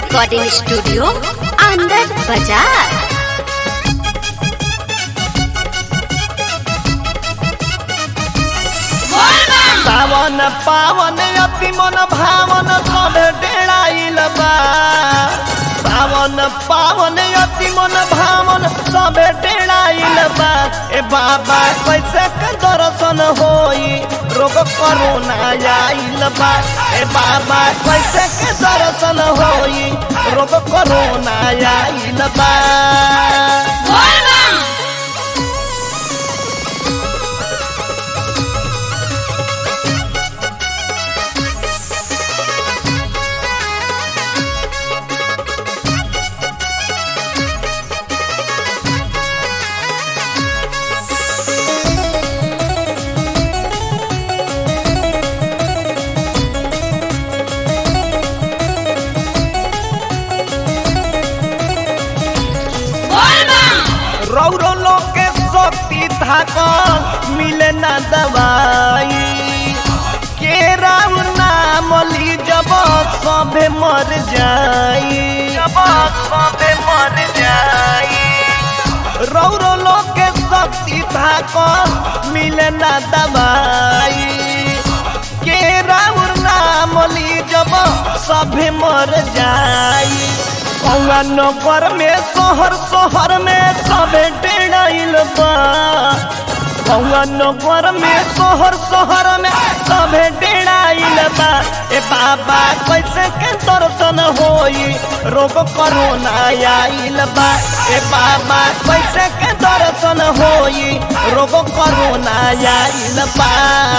recording studio आनंद बाजार सावन पावन अति मन भावन सब डेराइल बा सावन पावन अति मन भावन सब डेराइल बा ए बाबा कैसे के दर्शन होई रोग करोना आइल बा ए बाबा कैसे के दर्शन होई रोग करोना आइल बा रौरो लोग के शक्ति थाकल मिले ना दवाई के राम नाम ली जब सबे मर जाई जब सबे मर जाई रौरो लोग के शक्ति थाकल मिले ना दवाई के राम नाम ली जब सभे मर जाई कौआ नगर में शहर शहर में सबे डेराइल बा कौआ नगर में शहर शहर में सबे डेराइल बा ए बाबा कैसे के दर्शन होई रोग करोना आइल बा ए बाबा कैसे के दर्शन होई रोग करोना आइल बा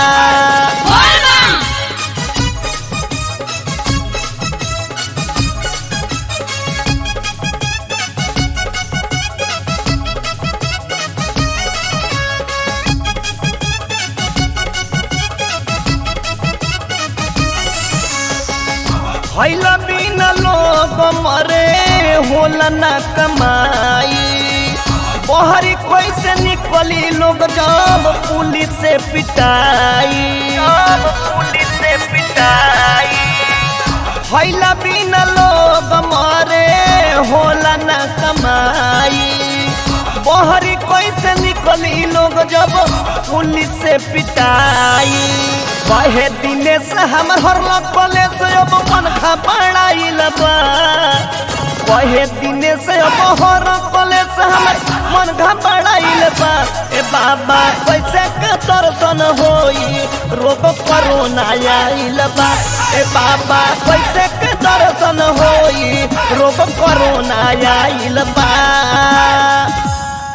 भैला बिना लोग मरे होला ना कमाई बहरी कैसे निकली लोग जब पुलिस से पिटाई जब पुलिस से पिटाई भैला बिना लोग मरे होला ना कमाई बहरी कैसे निकली लोग जब पुलिस से पिटाई कहे दिने से हमर हर लपले से अब मन खा पड़ाइल बा कहे दिने से अब हर लपले से हमर मन खा पड़ाइल बा ए बाबा कैसे के दर्शन होई रोग करोना आइल बा ए बाबा कैसे के दर्शन होई रोग करोना आइल बा